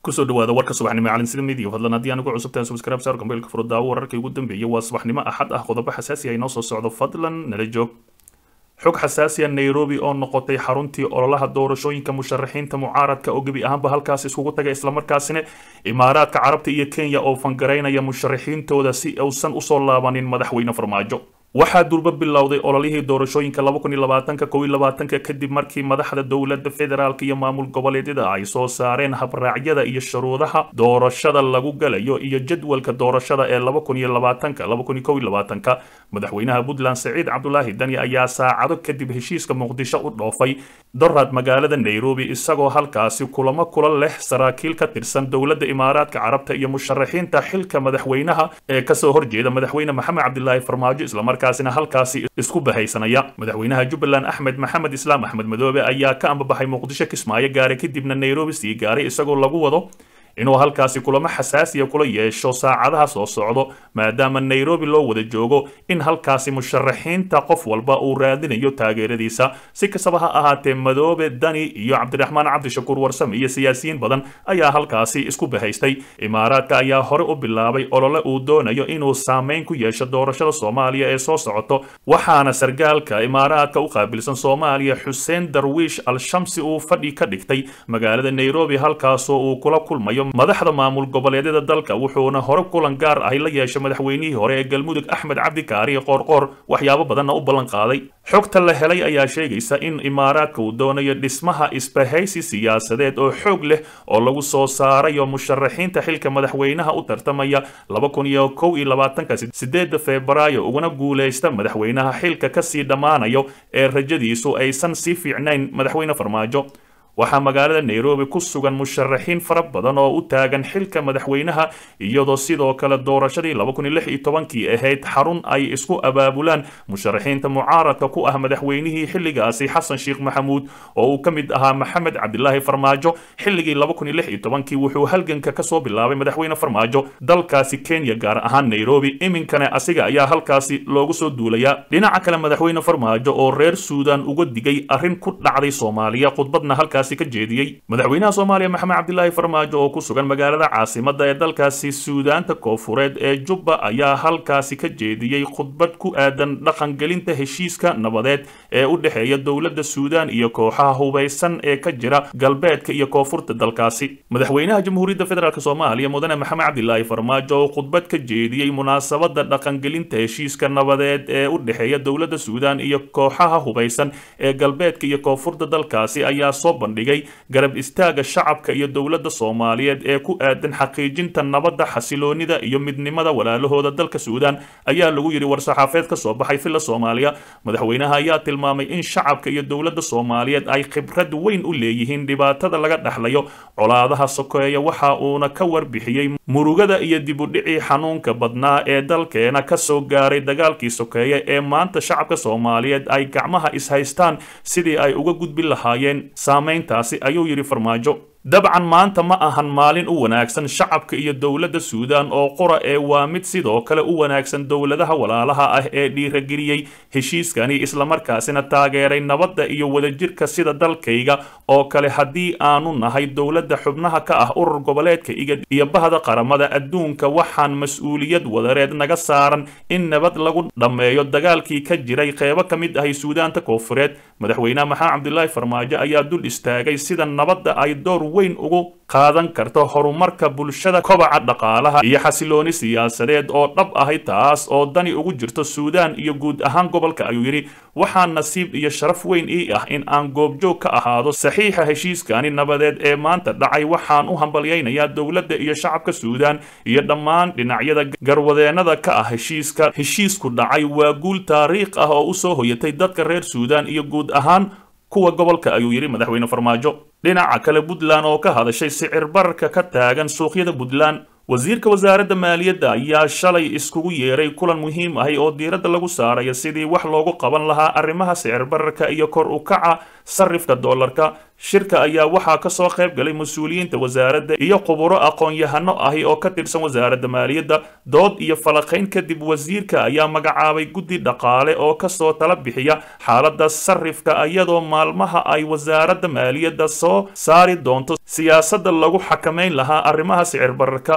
kusoo dhawaada warka subaxnimo calin sida midiga fadlan haddii aan ugu cusubtahay subscribe saar gambeelka furo daawo wararkii ugu dambeeyay waa subaxnimo axad ah qodobo xasaasi ah inoo soo socdo fadlan nala joog xog xasaasiya nairobi oo noqotay xaruntii ololaha doorashooyinka musharaxiinta mucaaradka oo gebi ahaanba halkaas iskugu tagay islamarkaasina imaaraadka carabta iyo kenya oo fangaraynaya musharaxiintooda si uusan usoo laabanin madaxweyne farmaajo waxaa durba bilowday ololihii doorashooyinka kadib markii madaxda dowladda federaalk iyo maamul goboleedyada ay soo saareen habraacyada iyo shuruudaha doorashada lagu galayo iyo jadwalka doorashada ee madaxweynaha puntland saciid cabdulaahi dani ayaa saacado kadib heshiiska muqdisho u dhoofay dorad magaalada nairobi isagoo halkaasi kulamo kula leh saraakiil ka tirsan dowladda imaaraadka carabta iyo musharaxiinta xilka madaxweynaha ee kasoo horjeeda madaxweyne maxamed cabdilaahi farmaajo islamarkaasina halkaasi isku bahaysanaya madaxweynaha jubbaland axmed maxamed islaam axmed madoobe ayaa ka ambabaxay muqdisho kismaayo gaaray kadibna nairobi sii gaaray isagoo lagu wado inuu halkaasi kulamo xasaasiya kula yeesho saacadaha soo socdo maadaama nairobi loo wada joogo in halkaasi musharaxiinta qof walba uu raadinayo taageeradiisa si kastaba ha ahaatee madoobe dani iyo cabdiraxmaan cabdishakuur warsame iyo siyaasiyiin badan ayaa halkaasi isku bahaystay imaaraadka ayaa hore u bilaabay olole uu doonayo inuu saameyn ku yeesho doorashada soomaaliya ee soo socoto waxaana sargaalka imaaraadka u qaabilsan soomaaliya xuseen darwiish al-shamsi uu fadhi ka dhigtay magaalada nairobi halkaasoo uu kula kulmayo madaxda maamul goboleedyada dalka wuxuuna hore kulan gaar ahi la yeeshay madaxweynihii hore ee galmudug axmed cabdi kaariye qoorqoor waxyaabo badanna u ballan qaaday xogta la helay ayaa sheegaysa in imaaraadka uu doonayo dhismaha isbahaysi siyaasadeed oo xoog leh oo lagu soo saarayo musharaxiinta xilka madaxweynaha u tartamaya sideeda febraayo uguna guulaysta madaxweynaha xilka kasii dhammaanayo ee rajadiisu aysan sii fiicnayn madaxweyne farmaajo waxaa magaalada nairobi ku sugan musharaxiin fara badan oo u taagan xilka madaxweynaha iyadoo sidoo kale doorashadii kii ahayd xarun ay isku abaabulaan musharaxiinta mucaaradka ku ah madaxweynihii xilligaasi xasan sheekh maxamuud oo uu ka mid ahaa maxamed cabdilaahi farmaajo xilligii kii wuxuu halganka kasoo bilaabay madaxweyne farmaajo dalkaasi kenya gaar ahaan nairobi iminkana asiga ayaa halkaasi loogu soo duulayaa dhinaca kale madaxweyne farmaajo oo reer suudan uga digay arrin ku dhacday soomaaliya khudbadna halkaas madaxweynaha soomaaliya maxamed cabdilaahi farmaajo oo ku sugan magaalada caasimada ee dalkaasi suudaanta koofureed ee jubba ayaa halkaasi ka jeediyey khudbad ku aadan dhaqangelinta heshiiska nabadeed ee u dhexeeya dowladda suudaan iyo kooxaha hubaysan ee ka jira galbeedka iyo koonfurta dalkaasi madaxweynaha jamhuuriyadda federaalk soomaaliya mudane maxamed cabdilaahi farmaajo oo khudbad ka jeediyey munaasabada dhaqangelinta heshiiska nabadeed ee u dhexeeya dowladda suudaan iyo kooxaha hubaysan ee galbeedka iyo koonfurta dalkaasi ayaa soo bandhigay garab istaaga shacabka iyo dowladda soomaaliyeed ee ku aadan xaqiijinta nabadda xasiloonida iyo midnimada walaalahooda dalka suudaan ayaa lagu yidhi war-saxaafeed ka soo baxay filla soomaaliya madaxweynaha ayaa tilmaamay in shacabka iyo dowladda soomaaliyeed ay khibrad weyn u leeyihiin dhibaatada laga dhexlayo colaadaha sokeeya waxa uuna ka warbixiyey murugada iyo dibudhicii xanuunka badnaa ee dalkeena kasoo gaaray dagaalkii sokeeye ee maanta shacabka soomaaliyeed ay gacmaha ishaystaan sidii ay uga gudbi lahaayeen saamayntaasi ayuu yidhi farmaajo dabcan maanta ma ahan maalin u wanaagsan shacabka iyo dowladda suudaan oo qura ee waa mid sidoo kale u wanaagsan dowladaha walaalaha ah ee dhiirageliyey heshiiskani islamarkaasina taageeray nabadda iyo wadajirka sida dalkayga oo kale haddii aanu nahay dowladda xubnaha ka ah urur goboleedka igad iyo bahda qaramada adduunka waxaan mas-uuliyad wadareed naga saaran in nabad lagu dhammeeyo dagaalkii ka jiray qeybo ka mid ahay suudaanta koofureed madaxweynaha maxamed cabdilaahi farmaajo ayaa dul istaagay sida nabadda ay door weyn ugu qaadan karto horumarka bulshada kobaca dhaqaalaha iyo xasilooni siyaasadeed oo dhab ahay taas oo dani ugu jirto suudaan iyo guud ahaan gobolka ayuu yidhi waxaa nasiib iyo sharaf weyn ii ah in aan goobjoog ka ahaado saxiixa heshiiskani nabadeed ee maanta dhacay waxaan u hambalyaynayaa dowladda iyo shacabka suudaan iyo dhammaan dhinacyada garwadeennada ka ah heshiiska heshiisku dhacay waa guul taariikh ah oo usoo hoyatay dadka reer suudaan iyo guud ahaan kuwa gobolka ayuu yidhi madaxweyne farmaajo dhinaca kale puntland oo ka hadashay sicir bararka ka taagan suuqyada puntland wasiirka wasaaradda maaliyadda ayaa shalay iskugu yeeray kulan muhiim ahi oo diiradda lagu saarayo sidii wax loogu qaban lahaa arrimaha sicir bararka iyo kor u kaca sarifka doolarka shirka ayaa waxaa kasoo qayb galay mas-uuliyiinta wasaaradda iyo khuburo aqoon-yahano ahi oo ka tirsan wasaaradda maaliyadda dood iyo falaqayn kadib wasiirka ayaa magacaabay guddi dhaqaale oo kasoo tala bixiya xaaladda sarifka iyadoo maalmaha ay wasaaradda maaliyadda soo saari doonto siyaasadda lagu xakamayn lahaa arrimaha sicir bararka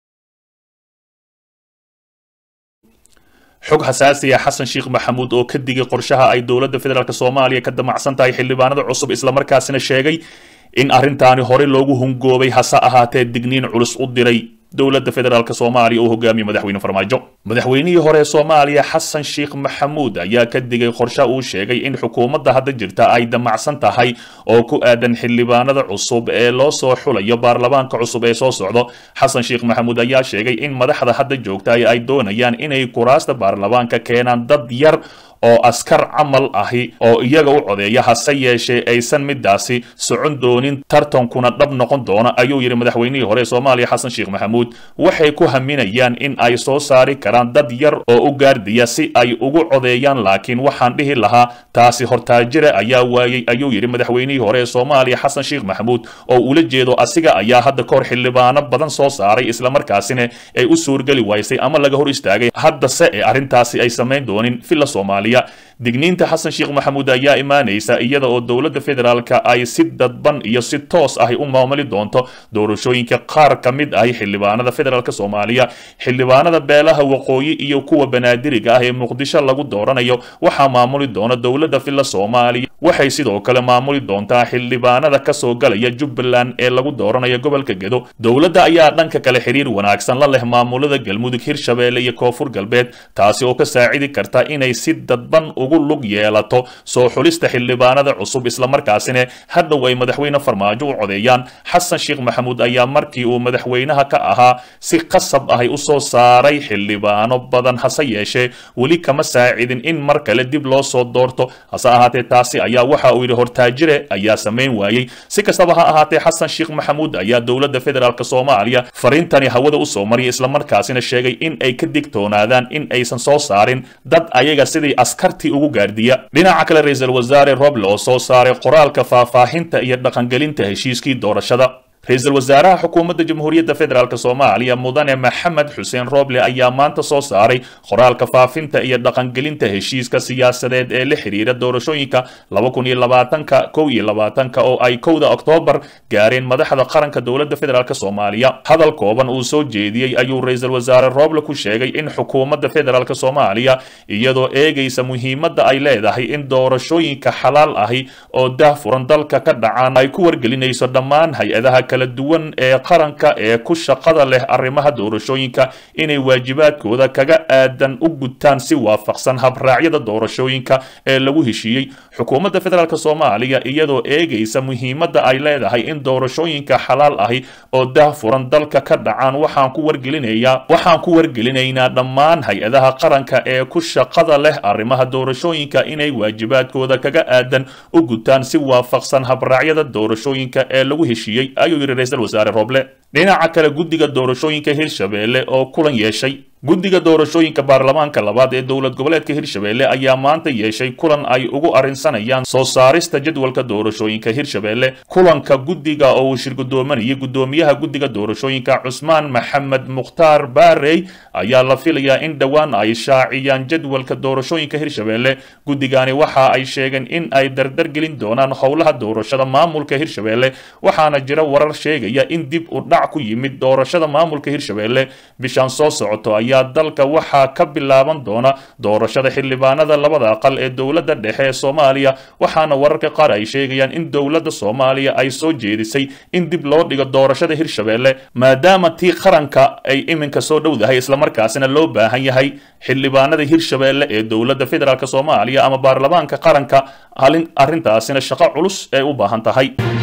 xog xasaasi ah xasan sheekh maxamuud oo ka digay qorshaha ay dowladda federaalk soomaaliya ka damacsan tahay xildhibaanada cusub islamarkaasina sheegay in arrintaani hore loogu hungoobay hase ahaatee digniin culus u diray dowladda federaalk soomaaliya uu hogaamiye madaxweyne farmaajo madaxweynihii hore ee soomaaliya xasan sheekh maxamuud ayaa ka digay qorshe uu sheegay in xukuumadda hadda jirta ay damacsan tahay oo ku aadan xildhibaanada cusub ee loo soo xulayo baarlamaanka cusub ee soo socdo xasan sheekh maxamuud ayaa sheegay in madaxda hadda joogta ay doonayaan inay kuraasta baarlamaanka keenaan dad yar oo askar camal ahi oo iyaga u codeeya hase yeeshee aysan midaasi socon doonin tartankuna dhab noqon doona ayuu yidhi madaxweynihii hore ee soomaaliya xasan sheekh maxamuud waxay ku haminayaan in ay soo saari karaan dad yar oo u gaardiya si ay ugu codeeyaan laakiin waxaan dhihi lahaa taasi hortaajira ayaa waayey ayuu yidhi madaxweynihii hore ee soomaaliya xasan sheekh maxamuud oo ula jeedo asiga ayaa hadda kahor xildhibaano badan soo saaray islamarkaasina ay u suurgeli waysay ama laga hor istaagay haddase ee arrintaasi ay samayn doonin villa soomaaliya digniinta xasan sheekh maxamuud ayaa imaanaysa iyada oo dowladda federaalka ay si dadban iyo si toos ahi u maamuli doonto doorashooyinka qaar ka mid ahi xildhibaanada federaalk soomaaliya xildhibaanada beelaha waqooyi iyo kuwa banaadiriga ah ee muqdisho lagu dooranayo waxaa maamuli doona dowladda villa soomaaliya waxay sidoo kale maamuli doontaa xildhibaanada kasoo galaya jubbaland ee lagu dooranayo gobolka gedo dowladda ayaa dhanka kale xiriir wanaagsan la leh maamulada galmudug hirshabeelle iyo koonfur galbeed taasi oo ka saacidi karta inay si dadban ugu lug yeelato soo xulista xildhibaanada cusub islamarkaasina hadhow ay madaxweyne farmaajo u codeeyaan xasan sheekh maxamuud ayaa markii uu madaxweynaha ka ahaa si qasab ahay u soo saaray xildhibaano badan hase yeeshee weli kama saacidin in mar kale dib loo soo doorto hase ahaatee taasi ayaa waxa uu yidhi hortaajire ayaa samayn waayey si kastaba ha ahaatee xasan sheekh maxamuud ayaa dowladda federaalk soomaaliya fariintani hawada usoo mariyay islamarkaasina sheegay in ay ka digtoonaadaan in aysan soo saarin dad ayaga sidii askartii ugu gaardiya dhinaca kale ra-iisul wasaare roble oo soo saaray qoraalka faahfaahinta iyo dhaqangelinta heshiiskii doorashada ra-iisul wasaaraha xukuumadda jamhuuriyadda federaalk soomaaliya mudane maxamed xuseen roble ayaa maanta soo saaray qoraalka faafinta iyo dhaqangelinta heshiiska siyaasadeed ee la xiriira doorashooyinka laba kun iyo labaatanka kow iyo labaatanka oo ay kowda oktoobar gaareen madaxda qaranka dowladda federaalk soomaaliya hadal kooban uu soo jeediyey ayuu ra-iisul wasaare roble ku sheegay in xukuumadda federaalk soomaaliya iyadoo eegaysa muhiimadda ay leedahay in doorashooyinka xalaal ahi oo daahfuran dalka ka dhacaan ay ku wargelinayso dhammaan hay-adaha kala duwan ee qaranka ee ku shaqada leh arrimaha doorashooyinka inay waajibaadkooda kaga aadan u gutaan si waafaqsan habraacyada doorashooyinka ee lagu heshiiyey xukuumadda federaalk soomaaliya iyadoo eegaysa muhiimadda ay leedahay in doorashooyinka xalaal ahi oo daahfuran dalka ka dhacaan waxaan ku wargelinayaa waxaan ku wargelinaynaa dhammaan hay-adaha qaranka ee ku shaqada leh arrimaha doorashooyinka inay waajibaadkooda kaga aadan u gutaan si waafaqsan habraacyada doorashooyinka ee lagu heshiiyey ayuu yidhi ra-iisul wasaare roble dhinaca kale guddiga doorashooyinka hirshabeelle oo kulan yeeshay guddiga doorashooyinka baarlamaanka labaad ee dowlad goboleedka hirshabeelle ayaa maanta yeeshay kulan ay ugu arrinsanayaan soo saarista jadwalka doorashooyinka hirshabeelle kulanka guddiga oo uu shirgudoomanayay guddoomiyaha guddiga doorashooyinka cusmaan maxamed mukhtaar baarey ayaa la filayaa in dhowaan ay shaaciyaan jadwalka doorashooyinka hirshabeelle guddigani waxa ay sheegeen in ay dardargelin doonaan howlaha doorashada maamulka hirshabeelle waxaana jira warar sheegaya in dib u dhac ku yimid doorashada maamulka hirshabeelle bishaan soo socoto ayaa dalka waxaa ka bilaaban doona doorashada xildhibaanada labada aqal ee dowladda dhexe ee soomaaliya waxaana wararka qaar ay sheegayaan in dowladda soomaaliya ay soo jeedisay in dib loo dhigo doorashada hirshabeelle maadaama tii qaranka ay iminka soo dhowdahay islamarkaasina loo baahan yahay xildhibaanada hirshabeelle ee dowladda federaalk soomaaliya ama baarlamaanka qaranka arrintaasina shaqo culus ay u baahan tahay